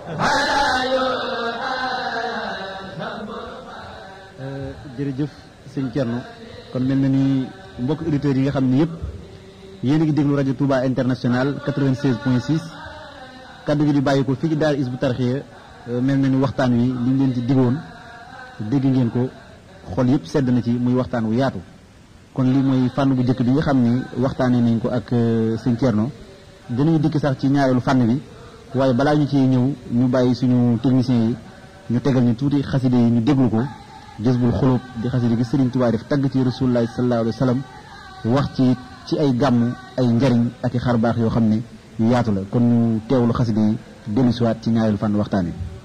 jërëjëf sëñ Thierno kon mel na ni mbokk auditeurs yi nga xam ne yëpp yéen a ngi déglu rajo Touba International 96.6 kaddu gi di bàyyi ko fii ci daara Hizbut Tarqiyyah mel na ni waxtaan wi li ñu leen ci digoon dégg ngeen ko xol yëpp sedd na ci muy waxtaan wu yaatu kon lii mooy fànn bu njëkk bi nga xam ni waxtaanee nañ ko ak sëñ Thierno dinañu dikk sax ci ñaareelu fànn bi waaye balaa ñu ci ñëw ñu bàyyi suñu techniciens yi ñu tegal ñu tuuti xaside yi ñu déglu ko jësbul xulub di xaside gi Sëriñ Tuubaa def tagg ci rasulullahi sallallahu alayhi wa sallam wax ci ci ay gàmm ay njariñ ak i xar baax yoo xam ne yu yaatu la kon ñu teewlu xaside yi dellu siwaat ci ñaareelu fànn waxtaan wi